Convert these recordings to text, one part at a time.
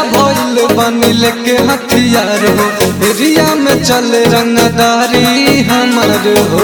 भइल बनिल के हथियार हो एरिया में चले रंगदारी हमर हो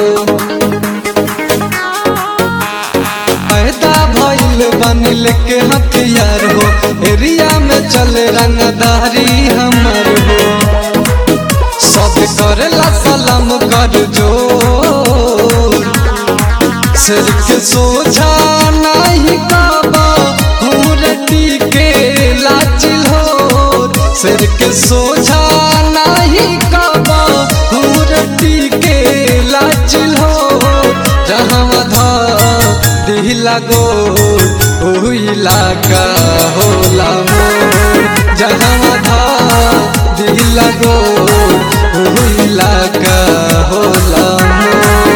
पैदा भइल बनिल के हथियार हो एरिया में चले रंगदारी हमर हो सब करेला सलाम कर जोर सिर के सोझा नहीं काबा हुरटी के लाचिल हो सिर के सोझा नहीं काबा हुरटी के लाचिल हो जहाँ धा दिला गोर ओ इलाका होला मोर जहाँ धा दिला गोर ओ इलाका होला मोर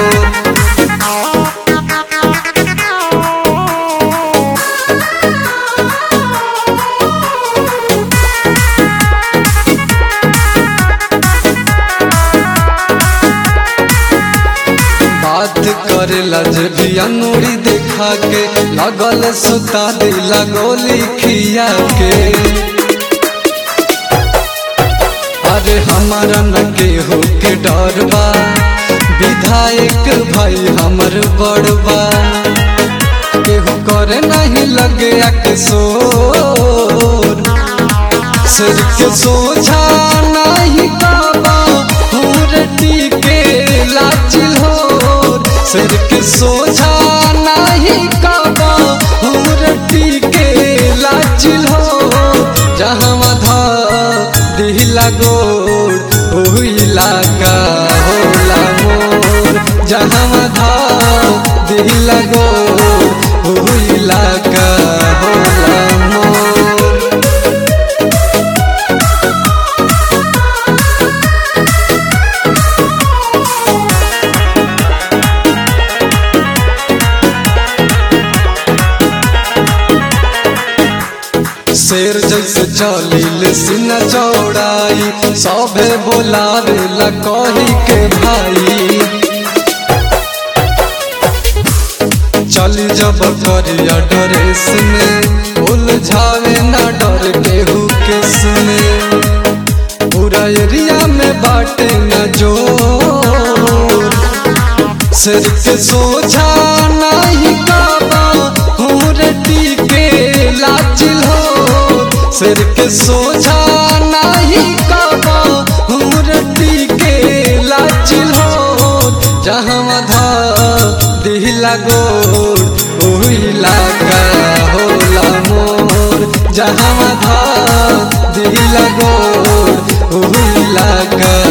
बात करेला जे भी अंगूरी देखा के लगल सुता दिला गोली खिया के अरे हमारा न केहू के डर बा विधायक भाई हमर बड़बा केहू करे नहीं लगे अकसोर सिर के सोझा नहीं काबा हुरटी के लाचिल हो सिर के सोझा नहीं काबा हुरटी के लाचिल हो जहाँ धा दिला गोड़ ओ इलाका होला मोर जहाँ धा दिला गोड़ ओ इलाका होला मोर शेर जैसे चलिल सीना चौड़ाई सभे बोलावे ला कही के भाई चली जब करिया ड्रेस में उलझावे ना डर केहू केस में पूरा एरिया में बाटे न जोर सिर के सोझा नहीं काबा हुरटी के लाचिल हो सिर के सोझा नहीं काबा हुरटी के लाचिल हो जहाँ धा दिला गोर ओ इलाका होला मोर जहाँ धा दिला गोर ओ इलाका